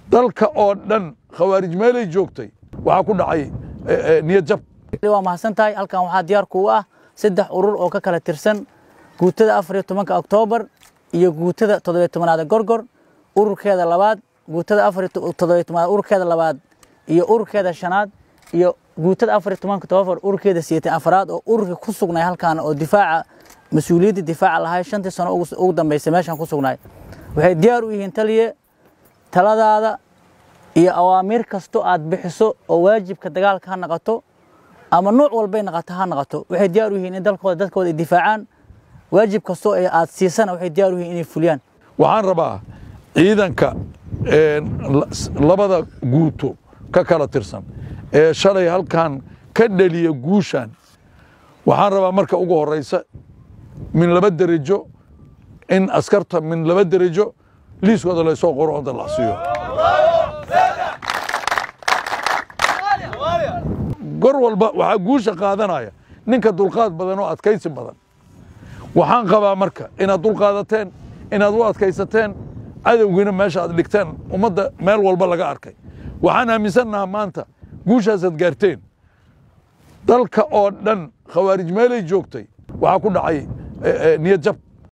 dalka oo dhan khawaarij meelay joogtay waxaa ku dhacay niyad jab waa mahadsan tahay halkan waxaa diyaar kuu ah saddex urur oo ka kala tirsan guutada afar iyo tobanka oktoobar iyo guutada toddobiyo tobanaad gorgor ururkeeda labaad guutada afar iyo toddobiyo tobanaad ururkeeda labaad iyo ururkeeda shanaad iyo guutada afar iyo tobanka oktoobar ururkeeda sideetan afaraad oo ururka ku sugnay halkan oo difaaca mas-uuliyadda difaaca lahay shantii sano ugu dambeysay meeshan ku sugnay waxay diyaar u yihiin taliye taladaada iyo awaamiir kasto aad bixiso oo waajibka dagaalka ha naqato ama nuuc walbay naqato ha naqato waxay diyaar u yihiin in dalkooda dadkooda ay difaacaan waajib kastoo aad siisana waxay diyaar u yihiin inay fuliyaan waxaan rabaa ciidanka labada guuto ka kala tirsan ee shalay halkan ka dhaliya guushan waxaan rabaa marka ugu horeysa min laba derajo in askarta min laba derajo liiskooda laysoo qoro oo la siiyo gor walba waxaa guusha qaadanaya ninka dulqaad badan oo adkaysi badan waxaan qabaa marka inaad dulqaadateen inaad u adkaysateen cadowgiina meesha aad dhigteen ummadda meel walba laga arkay waxaan aaminsannahaa maanta guushaasaad gaarteen dalka oo dhan khawaarij meelay joogtay waxaa ku dhacay niyad jab